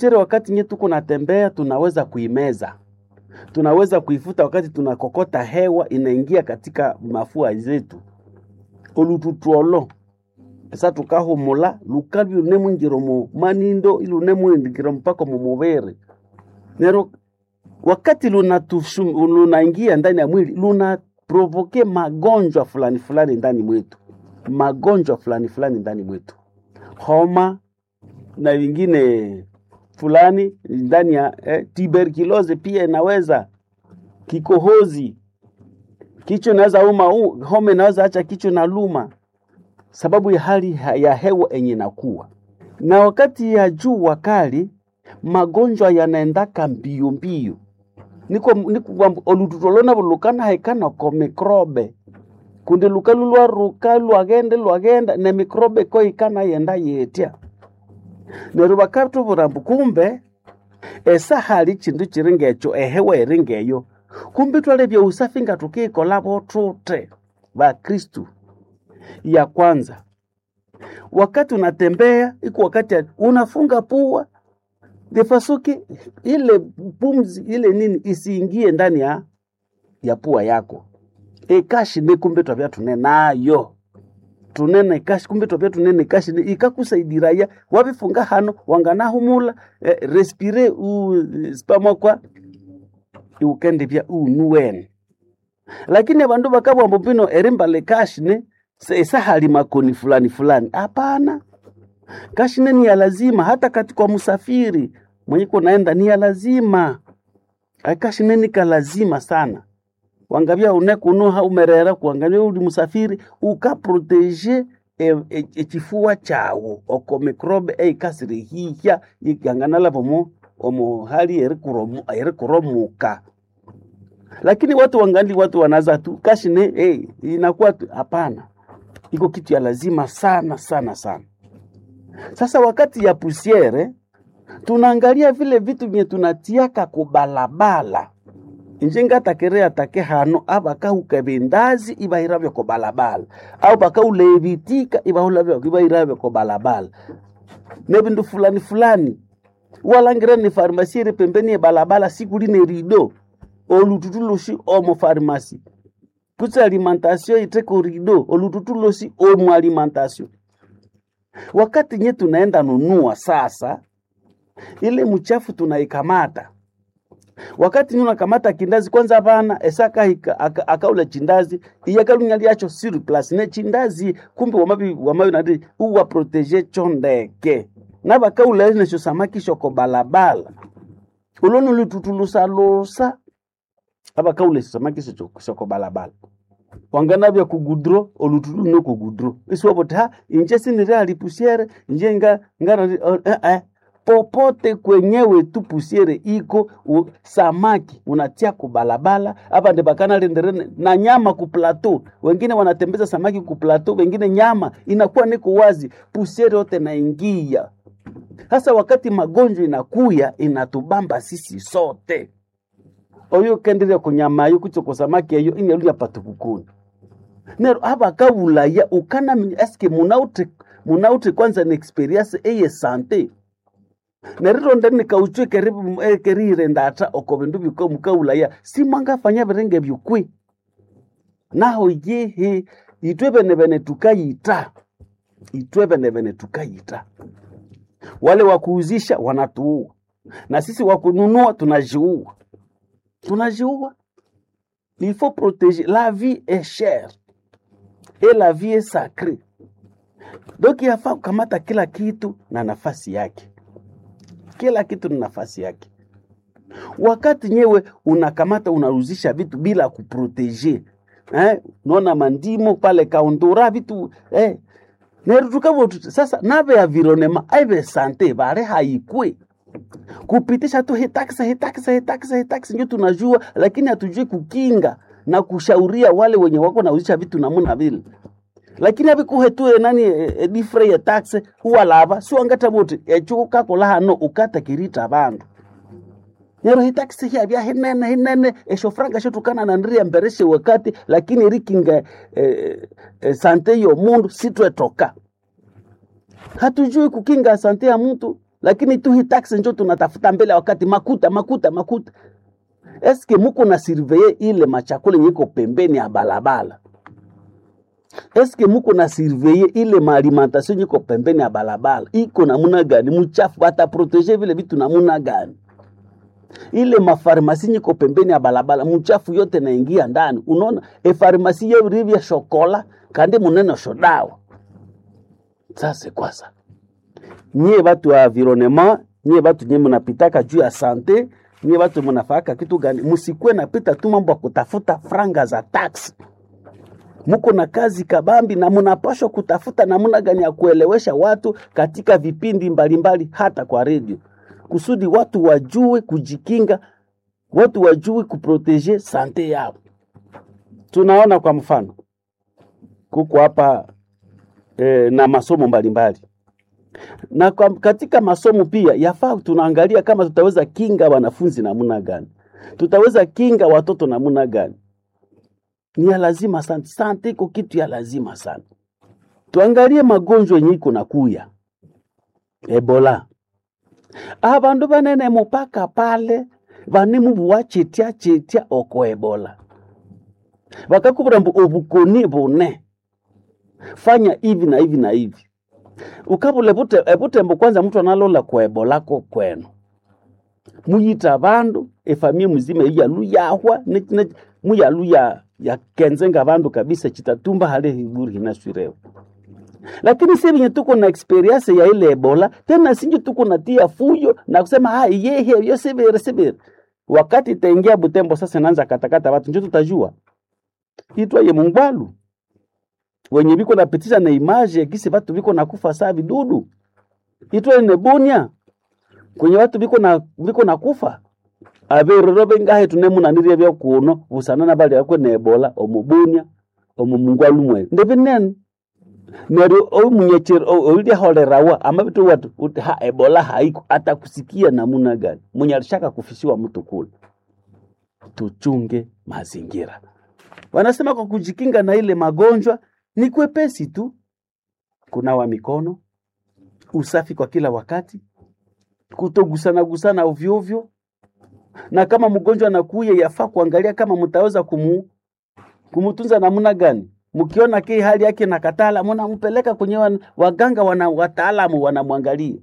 pusiere wakati nye tuko natembea tunaweza kuimeza tunaweza kuifuta wakati tunakokota hewa inaingia katika mafua zetu olututwolo esa tukahumula luka lunemwingiro mu manindo ilunemwingiro mpaka mumuvere nero wakati lunatushu- lunaingia ndani ya mwili lunaprovoke magonjwa fulani fulani ndani mwetu magonjwa fulani fulani ndani mwetu homa na vingine fulani ndani ya eh, tuberculosis pia inaweza kikohozi kichwa inaweza uma u- homa inaweza acha kichwa na luma sababu ya hali ha- ya hewa enye nakuwa na wakati ya jua kali magonjwa yanaendaka mbio mbio niko niko olututolona vulukana haikana ko mikrobe kundi luka lulwa ruka lwagende lwagenda ne mikrobe ko ikana yenda yetya neryo vakatuvurambu kumbe esa hali chindu chiri ngecho ehewa iri ngeyo kumbe twalevya usafi nga tukiikolavo tute vakristu ya kwanza wakati unatembea iko wakati ya- unafunga pua defasuki ile pumzi ile nini isiingie ndani ya ya pua yako ikashi ni kumbe twavya tune nayo tunene kashi kumbe twavya tunene kashi ni ikakusaidiraia wavifunga hano wanganahumula eh, respire u spamokwa iukendivya unuwene lakini abandu bakabwambo pino erimbale kashine esahali makoni fulani fulani hapana kashine ni ya lazima hata kati kwa msafiri mwenye kunaenda ni ya lazima akashine ni ka lazima sana wangavya unekunuha umerera kuangavya uli musafiri ukaprotege ekifua chawo oko mikrobe eikasirihihya ikanganalavomo omo hali erikuromu- erikuromuka lakini watu wangali watu wanaza tu kashine hey, inakuwa tu hapana iko kitu ya lazima sana sana sana sasa wakati ya pusiere tunaangalia vile vitu vye tunatiaka kubalabala injenga atakere atake hano abakahuka bindazi ibahiravyo ko balabala au bakaulevitika ibahulavyo ibairavyo ko balabala ne bindu fulani fulani walangira ni farmasi iri pembeni ye balabala sikuli ne rido olututulusi omo farmasi kutsi alimentation iteko rido olututulusi omo alimentation wakati nye tunaenda nunua sasa ile mchafu tunaikamata wakati nye unakamata kindazi kwanza vana esaka hika- aka- akaula chindazi iyakalunya lyacho sur place ne chindazi kumbe wamavi wamavi nati uwa protege chondeke navakaula nesho samaki shoko balabala uloni lututulusalusa avakaule samaki shoko shoko balabala wanganavya kugudro olutulu no kugudro isiwavoti ha inje sinire alipusiere inje nga ngara eh, eh. popote kwenyewe tu pusiere iko u, samaki unatia kubalabala hapa ndi bakanalenderene na nyama ku plateau wengine wanatembeza samaki ku plateau wengine nyama inakuwa niko wazi pusiere yote naingia sasa wakati magonjwa inakuya inatubamba sisi sote oyo kenderia kunyamayo kucho kusamaki eyo inyaluya patukukuni nero abakabulaya ukanaminya eske munauti munauti kwanza ni experience eye sante nerironde nikauchwe keribu eh, kerire ndata oko bindu biko mukaulaya simwangafanya birenge byukwi naho yehe itwe bene bene tukayita itwe bene bene tukayita wale wa kuuzisha wanatuua na sisi wa kununua tunajiua tunajiua il faut protéger la vie est chère et la vie est sacrée donc yafaa kukamata kila kitu na nafasi yake kila kitu na nafasi yake wakati nyewe unakamata unaruzisha vitu bila kuprotege eh, naona mandimo pale kaundura vitu eh, nerutukavotu sasa nave avironema aive sante vare haikwe kupitisha tu hitaksa hitaksa hitaksa hitaksa ndio tunajua lakini hatujui kukinga na kushauria wale wenye wako nauzisha vitu namuna vile lakini avikuhe tu enani edifre ye taxe huwa lava siwangata voti echuku kakola hano ukata kirita vandu nero hitaksi hyavya hinene hinene eshofranga shotukana na ndiria mbereshe wakati lakini rikinga eh, eh, sante yo mundu sitwetoka hatujui kukinga sante ya mtu lakini tu hii taksi njo tunatafuta mbele ya wakati makuta makuta makuta eske muko na surveye ile machakula yenye iko pembeni ya balabala eske muko na surveye ile maalimentation yenye iko pembeni ya balabala iko namuna gani mchafu bataprotege vile vitu namuna gani ile mafarmasi yenye iko pembeni ya balabala mchafu yote naingia ndani unaona efarmasi yeurivya shokola kandi munene shodawa sasa kwasa nyie batu wa environnement nyie batu nye munapitaka juu ya sante nyie batu munafaka kitu gani musikwe napita tu mambo ya kutafuta franga za tax muko na kazi kabambi na munapashwa kutafuta namna gani ya kuelewesha watu katika vipindi mbalimbali hata kwa redio kusudi watu wajue kujikinga watu wajue kuproteje sante yao tunaona kwa mfano kuko hapa e, na masomo mbalimbali na kwa, katika masomo pia yafaa tunaangalia kama tutaweza kinga wanafunzi namna gani, tutaweza kinga watoto namna gani. Ni ya lazima sana, sante iko kitu ya lazima sana. Tuangalie magonjwa yenye iko na kuya Ebola, abandu banene mupaka pale banimu buwachetia chetia oko Ebola bakakubura mbu obukoni bune fanya hivi na hivi na hivi ukabula ebute ebutembo kwanza mtu analola kwa ebola ko kwenu muyita bandu efamia muzima iyalu yahwa ne- ne- muyalu ya ya kenzenga bandu kabisa chitatumba hale hiburi hinaswirewa lakini si venye tuko na experience ya ile ebola tena sinje tuko na tia fujo na kusema ah yehe yo sibere sibere wakati itaingia butembo sasa naanza katakata watu njo tutajua itwa ye mungwalu wenye biko napitisha na image ya gisi batu biko nakufa saa vidudu itwa ne bunia kwenye watu biko na biko nakufa aberero bengahe tunemunanirie bya kuno busanana bali yakwe ne ebola omubunia omumungwalu mwe ndebinen neryo omunyechero oilya holerawa ama vitu watu uti ha ebola haiko atakusikia namuna gani mwenye alishaka kufishiwa mtu kule tuchunge mazingira wanasema kwa kujikinga na ile magonjwa ni kwepesi tu kunawa mikono usafi kwa kila wakati kutogusana gusana ovyo ovyo na kama mgonjwa anakuya yafaa kuangalia kama mtaweza kumu, kumutunza namna gani mkiona ki hali yake na katala mnampeleka kwenye wan, waganga wana wataalamu wanamwangalia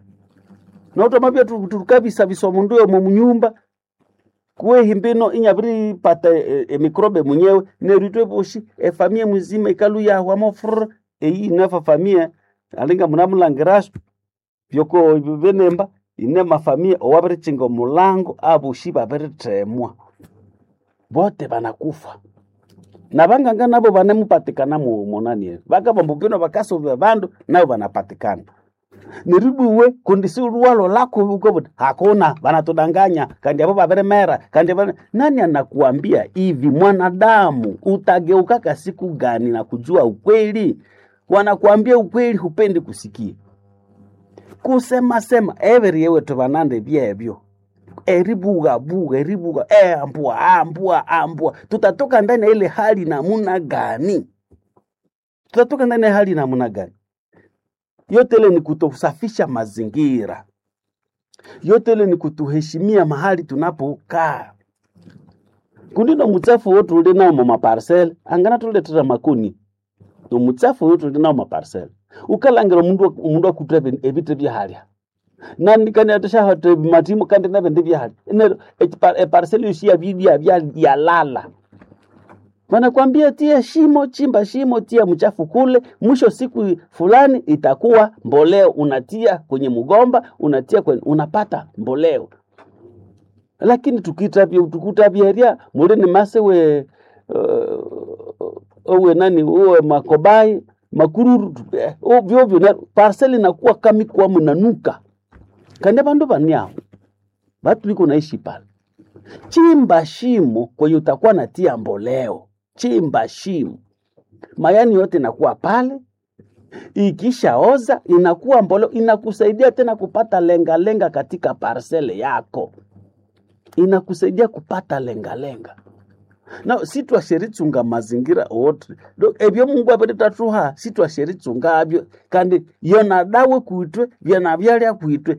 na utomabia tukabisa bisomunduyo mu nyumba kuwe himbino inyabiri pata e, e, mikrobe mwenyewe neritwe boshi efamia mzima ikalu ya wamofr eyi nafa famia alinga munamulangirasu byoko benemba ine mafamia owabirichinga mulango abushi babiritemwa bote banakufa na banganga nabo banemupatikana mu monanie bakabambukino bakasovya bandu nabo banapatikana niribuwe kundisi luwalo lako uko hakuna banatudanganya kandi abo babiremera kandi bana... nani anakuambia hivi mwanadamu utageukaka siku gani na kujua ukweli wanakuambia ukweli hupendi kusikia kusema sema everi yewe tubanande byebyo eribuga buga eribuga e ambua ambua ambua tutatoka ndani ya ile hali namuna gani tutatoka ndani ya hali namuna gani yote ile ni kutosafisha mazingira yote ile ni kutuheshimia mahali tunapokaa kundino mutsafu wotu uli nao mumaparcel angana tuletera makoni nomutsafu wotu uli nao maparcel ukalangira mundu mundu akutra ebite byahalya nandi kandi atashahate matimu kandi nabende byahali ene eparcel yoshia bibya bya yalala wanakwambia tia shimo, chimba shimo, tia mchafu kule, mwisho siku fulani itakuwa mboleo, unatia kwenye mgomba, unatia kwenye, unapata mboleo. Lakini tukitabia tukutabieria mulini masewe uh, owe nani uwe makobai makururu eh, ovyo ovyo na parcel inakuwa kami kwa mnanuka kande bandu baniao batu biko naishi pale chimba shimo kwenye utakuwa natia mboleo chimba shimo, mayani yote inakuwa pale, ikishaoza inakuwa mboleo, inakusaidia tena kupata lengalenga lenga katika parcele yako, inakusaidia kupata lengalenga lenga. na sitwasheritsunga mazingira wote Do- ebyo mungu abiritatuha sitwasheritsungabyo kandi yona dawe kwitwe vyana vyalya kwitwe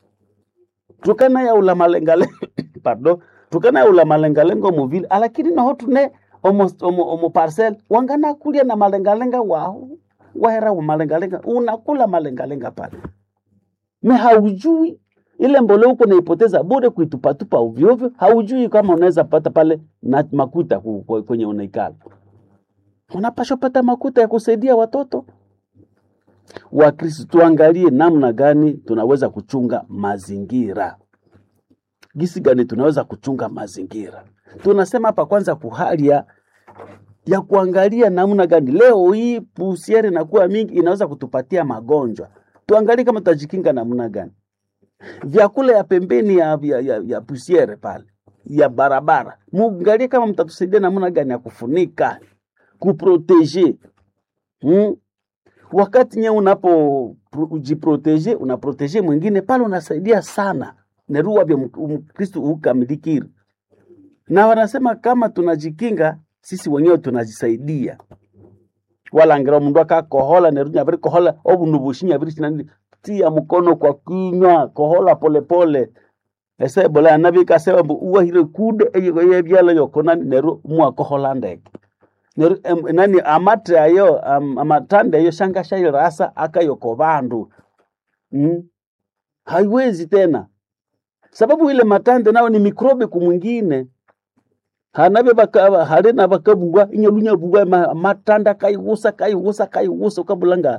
tukana yaula malengalengo pardon tukana yaula malengalengo muvile alakini naho tune omo, omo, omo parcel wangana kulya na malengalenga waho wahera wa malengalenga unakula malengalenga pale me haujui ile mbolea huko naipoteza bure kuitupatupa ovyoovyo, haujui kama unaweza pata pale na makuta ku- ku- kwenye unaikala. Unapaswa pata makuta ya kusaidia watoto. Wakristo, tuangalie namna gani tunaweza kuchunga mazingira, gisi gani tunaweza kuchunga mazingira. Tunasema hapa kwanza kuhali ya ya kuangalia namna gani leo hii pusiere inakuwa mingi, inaweza kutupatia magonjwa. Tuangalie kama tutajikinga namna gani vyakula ya pembeni ya, ya, ya, ya pusiere pale ya barabara, muangalie kama mtatusaidia namna gani ya kufunika kuprotege hmm? Wakati nye unapo pro- jiprotege unaprotege mwingine pale, unasaidia sana neruwa vya Mkristu ukamilikiri, na wanasema kama tunajikinga sisi wenyewe tunajisaidia wala ngira mundu akakohola nerunya abiri kohola obundu bushinya abiri chinani tia mkono kwa kinywa kohola polepole ese bola anabika sewa mbu uwahire kude eyo yebyala yokonani neru mwakohola ndeke neru em, nani amatre ayo am, amatande ayo shanga shairasa akayoko bandu mm? haiwezi tena sababu ile matande nao ni mikrobe kumwingine hanabe baka halina bakabugwa inyalunya bugwa ma, matanda kaigusa kaigusa kaigusa ukabulanga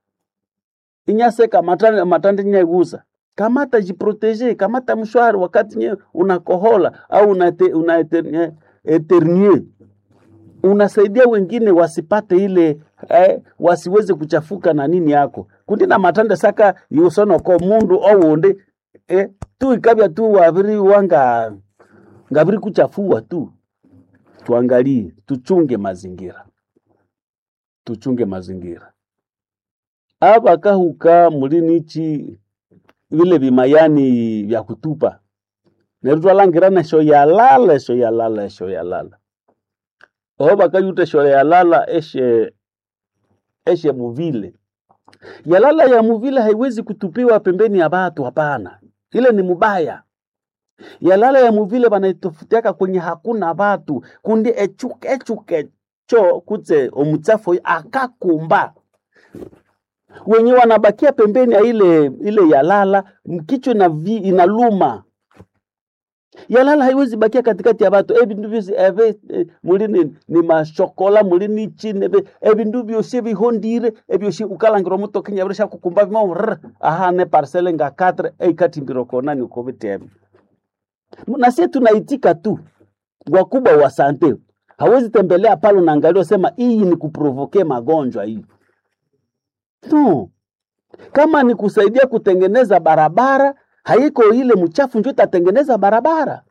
inyaseka matanda matanda nyaigusa kamata jiprotege kamata mshwari wakati nye unakohola au unate, una eter- eternie unasaidia wengine wasipate ile eh, wasiweze kuchafuka na nini yako kundi na matanda saka yusonoko mundu owundi eh, tu ikabya tu wabiri wanga ngabiri kuchafua tu tuangalie tuchunge mazingira tuchunge mazingira aba kahuka mulinichi vile vimayani vya kutupa nerutwalangirana esho yalala esho yalala esho yalala oho bakayuta esho yalala eshe eshe muvile yalala ya muvile haiwezi kutupiwa pembeni ya batu hapana ile ni mubaya yalala ya muvile banaitofutiaka kwenye hakuna batu kundi echuke echuke cho kutse omutsafu oyo akakumba wenye wanabakia pembeni ya ile ile yalala mkichwa na vi, inaluma yalala haiwezi bakia katikati ya batu ebindu byosi ebe eh, muli ni, ni mashokola muli ni chini ebe ebindu byosi bihondire ebyosi ukalangira omuto kinyabire shakukumba bimo rr ahane parcele nga 4 eikatimbiro konani ukobitebe nasie tunaitika tu wakubwa wa sante hawezi tembelea pale unaangalia sema hii ni kuprovoke magonjwa hii no kama ni kusaidia kutengeneza barabara haiko ile mchafu njo itatengeneza barabara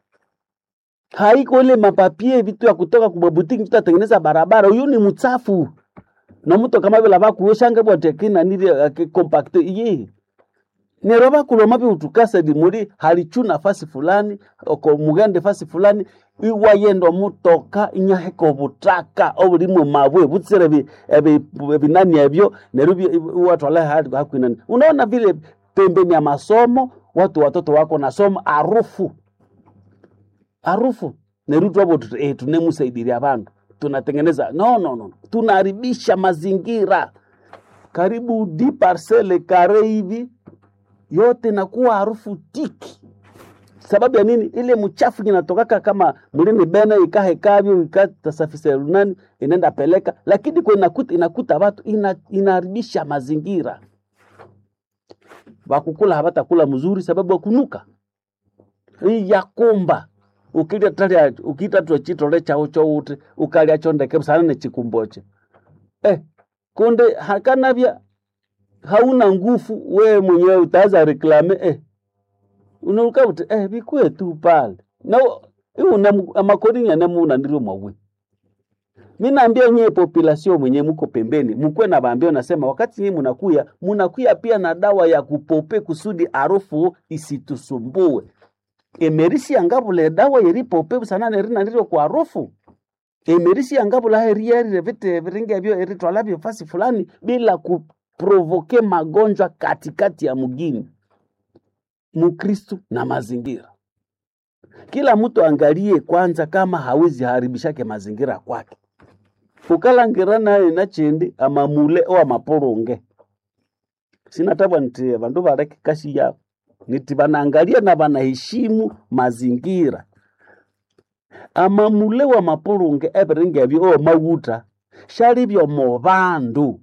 haiko ile mapapie vitu ya kutoka kubabutiki njo itatengeneza barabara huyu ni mchafu na mtu kama vile bakuyoshanga bwatekina nili compacte iye nero bakuloma biutukasa limuli halichu nafasi fulani oko mugende fasi fulani iwayendo mutoka inyaheka obutaka obulimu mabwe butsire bi- ebi- ebinani ebyo neru bi- watwala hadi hakwinani unaona vile pembeni ya masomo watu watoto wako nasoma arufu arufu neru twabo tut- eh, tunemusaidiria bantu tunatengeneza no, no, no. tunaharibisha mazingira karibu di parcele kare hivi yote nakuwa harufu tiki sababu ya nini ile mchafu inatokaka kama mlini bena ikahekavyo ikatasafisha lunani inaenda peleka lakini kwa inakuta, inakuta watu ina, inaharibisha mazingira wakukula hawatakula mzuri sababu wakunuka hii yakumba ukilya talia ukita twa chitole chao chouti ukalya chondeke sana ne chikumboche eh konde hakanavya hauna nguvu wewe mwenyewe utaanza reklame eh unaruka uti eh bikwe tu pale na una amakorinya na muna ndiro mwawe mimi naambia nyie population mwenye mko pembeni mkwe na baambia nasema wakati nyie mnakuya mnakuya pia na dawa ya kupope kusudi harufu isitusumbue emerisi angabule dawa yeripope sana nerina ndiro kwa harufu emerisi yangabula herieri vite viringe vyo eritwala vyo fasi fulani bila kuprovoke magonjwa katikati ya mgini mukristu na mazingira kila mtu angalie kwanza kama hawezi haribishake mazingira kwake ukalangira naye nachendi amamule o amaporonge sinatabwa nti vandu vareke kashi yao niti vanaangalia na vanaheshimu mazingira amamule wa maporonge eviringe vyo o mawuta shali vyomo vandu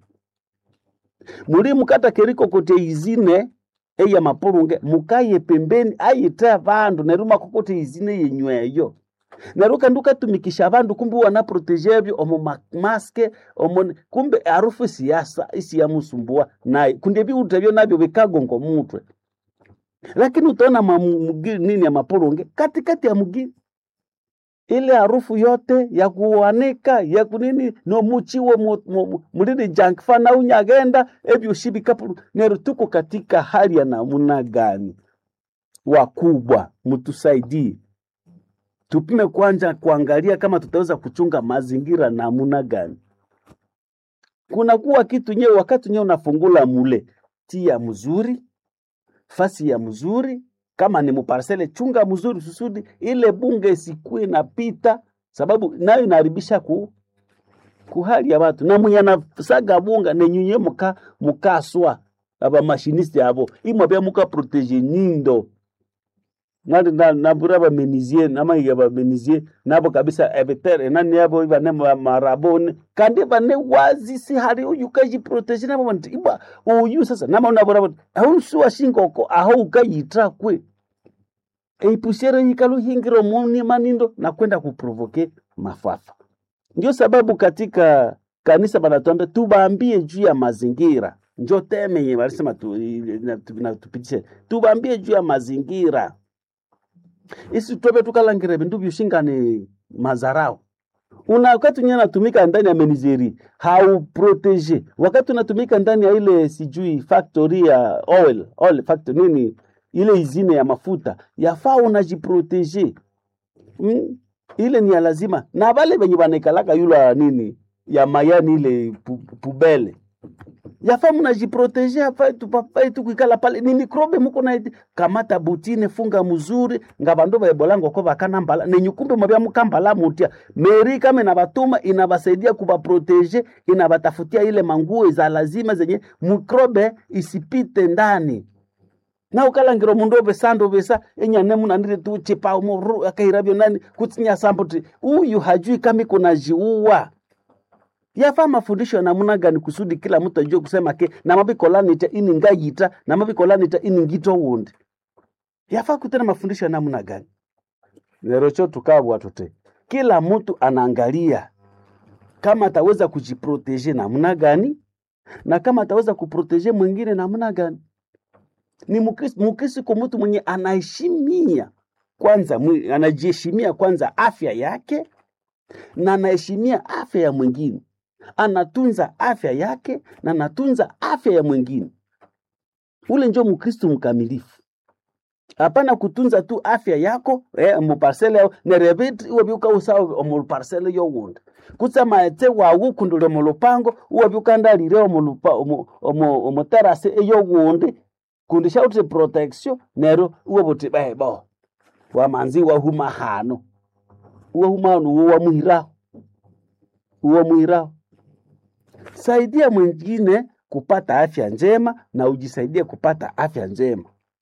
muli mukata keriko kote izine eya mapulunge mukaye pembeni ayite vandu neru makokote izine yenyweyo neru kandi ukatumikisha vandu kumbe wanaprotejevyo omo ma- maske omo kumbe harufu siasa isiyamusumbua naye kundi viutevyo navyo vikagongo mutwe lakini utaona mamu- mugi- nini ya mapulunge katikati ya mugini ile harufu yote ya kuanika ya kunini nomuchiwe mu- mu- mu- mulili junk fana unyagenda evyoshivikapu nero tuko katika hali ya namuna gani wakubwa mtusaidie tupime kwanza kuangalia kama tutaweza kuchunga mazingira namuna gani kunakuwa kitu nyewe wakati nyewe unafungula mule tia mzuri fasi ya mzuri kama ni muparsele chunga mzuri susudi ile bunge isikue napita sababu nayo inaharibisha ku kuhali ya watu na mwenye anasaga bunga nenyunye muka mukaswa aba mashiniste abo imwe bya muka protege nyindo nali na nabura ba menizie nama ya ba menizie nabo kabisa ebetere nani yabo ibane ma- marabone kandi bane wazi si hari uyu kaji protege nabo bantu iba uyu sasa nama unabura bantu ahunsu washingoko aho ukayitra kwe eipushero yikalu hingiro muni manindo na kwenda kuprovoke mafafa ndio sababu katika kanisa banatuambia tubaambie juu ya mazingira njo teme yenye walisema tu, na- tu- na- tupitishe tubaambie juu ya mazingira isi tobe tukalangire vindu vyushingani mazarao una wakati unye natumika ndani ya menizeri hauprotege wakati unatumika ndani ya ile sijui factory ya oil, oil factory nini ile izine ya mafuta yafaa unajiprotege mm? ile ni ya lazima na vale venye vanaikalaka yula nini ya mayani ile pu, pubele yafaa mnajiprotege afai tupafai tu kuikala pale ni mikrobe muko na kamata butine funga mzuri nga bandu baebolango ko bakanambala nenyukumbe mwabya mukambala mutia meri kama inabatuma inabasaidia kubaprotege inabatafutia ile manguo za lazima zenye mikrobe isipite ndani na ukalangiro mundu ovesanda ovesa enyane munandire tu chipa muru akairabyo nani kutsinya sambuti uyu hajui kama iko na jiua yafaa mafundisho ya namna gani kusudi kila mtu ajue kusema ke namabicolanita ini ngayita namabicolanita ini ngito wundi yafaa kutena mafundisho ya namna gani lero cho tukabwa tute kila mtu anaangalia kama ataweza kujiproteje namna gani na kama ataweza kuproteje mwingine namna gani ni mukristo mukristo kwa mtu mwenye anaheshimia kwanza mwi- anajiheshimia kwanza afya yake na anaheshimia afya ya mwingine anatunza afya yake na anatunza afya ya mwingine ule njo mkristu mkamilifu hapana kutunza tu afya yako eh, muparsele yao nerebit uwabyuka usawa omuparsele yowundi kutsama ete wawu kundule mulupango uwabyuka ndalire omulupa omu- omu- omuterase eyowundi kundi shautire protection nero uwabuti bebo wamanzi wahuma hano uwahuma hano uwo wamuhiraho uwo muhiraho saidia mwingine kupata afya njema na ujisaidie kupata afya njema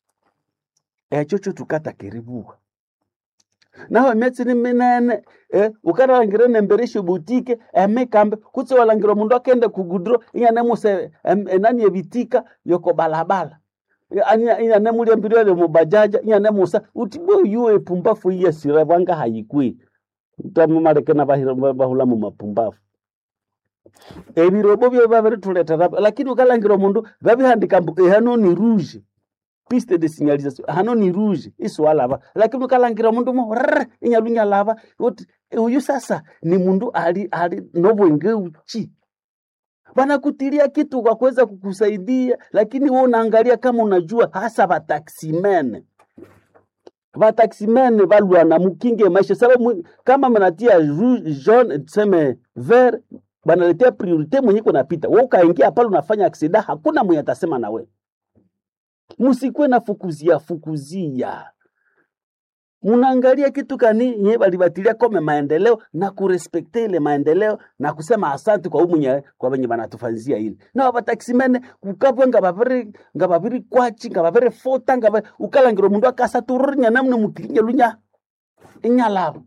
echo cho tukata kiribuka naho emyatsi ni minene eh, ukaralangire nembereshe butike emikambe kutse walangire mundu akende kugudro inyanemuse em, enani ebitika yoko balabala inyanemulia mbirele mubajaja inyanemusa uti bo yuwe epumbafu iyesire bwanga hayikwi tamumaleke na bahira- bahula mu mapumbafu ebirobo byo babirituletera lakini ukalangira omundu babihandika mbu ehano ni rouge piste de signalisation hano ni rouge iswalava lakini ukalangira mundu mo rrr, inyalunya lava uti uyu sasa ni mundu ali ali nobwenge uchi wanakutilia kitu kwa kuweza kukusaidia lakini wewe unaangalia kama unajua hasa wataximene vataksimene valwana mukinge maisha sababu kama mnatia jaune tuseme vert banaletea priorite mwenye kunapita wewe ukaingia pale unafanya aksida hakuna mwenye atasema na wewe msikwe na fukuzia fukuzia munaangalia kitu kani nye balibatilia kome maendeleo na kurespekte ile maendeleo na kusema asante kwa umunye kwa benye banatufanyizia ile na bataksimene ukabwe ngababiri ngababiri kwachi ngababiri fota ngaba ukalangiro mundu akasa tururinya namne mukirinye lunya inyalabo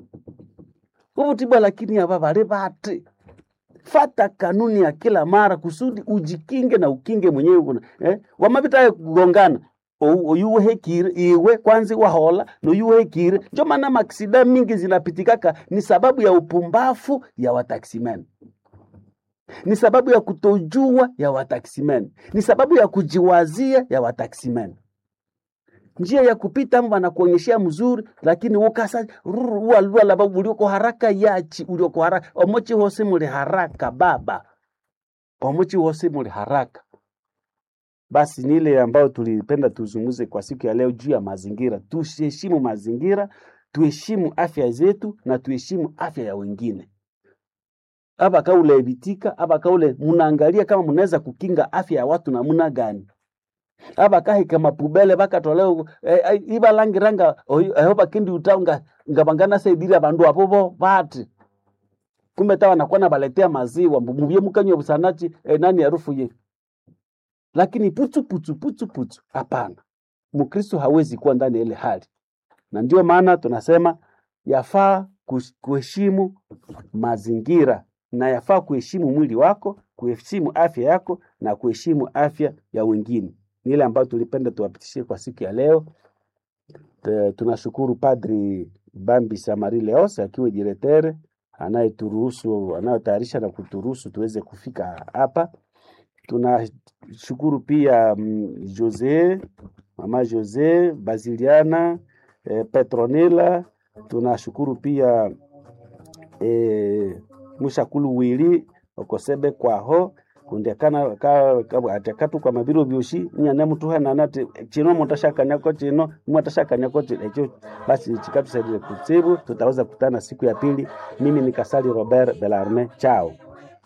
ubutibwa lakini aba bali bati fata kanuni ya kila mara kusudi ujikinge na ukinge mwenyewe kuna eh? wamabita kugongana oyuwehekire iwe kwanza wahola noyuwehekire njo maana maksida mingi zinapitikaka ni sababu ya upumbafu ya wataksimen ni sababu ya kutojua ya wataksimen ni sababu ya kujiwazia ya wataksimen njia ya kupita amo banakuonyeshea mzuri lakini ukasa walwala ulioko haraka yachi ulioko haraka omochi hose muli haraka baba omochi hose muli haraka basi ni ile ambayo tulipenda tuzungumze kwa siku ya leo juu ya mazingira. Tuheshimu mazingira, tuheshimu afya zetu na tuheshimu afya ya wengine. Aba kaule bitika, aba kaule munaangalia kama mnaweza kukinga afya ya watu namna gani. Aba kahi kama pubele baka toleo eh, eh, iba langiranga ehoba kindi utaunga ngabangana saidiri abandu apobo bati kumbe tawa nakuwa nabaletea maziwa mubye mukanywa busanachi eh, nani harufu ye lakini putu putu putu putu, hapana. Mkristo hawezi kuwa ndani ya ile hali, na ndio maana tunasema yafaa kuheshimu mazingira na yafaa kuheshimu mwili wako, kuheshimu afya yako na kuheshimu afya ya wengine. Ni ile ambayo tulipenda tuwapitishie kwa siku ya leo. Te, tunashukuru Padri Bambi Samari Leos akiwa diretere anayeturuhusu anayotayarisha na kuturuhusu tuweze kufika hapa tunashukuru pia mm, Jose mama Jose Basiliana eh, Petronila. Tunashukuru pia eh, mushakulu wili okosebe kwaho kundekana ka, ka, atekatu kwa mabiro byoshi nyane mtu hana nate chino mutashakanyako chino mutashakanyako echo basi chikatusaidie kutsibu tutaweza kutana siku ya pili mimi ni Kasali Robert Belarme chao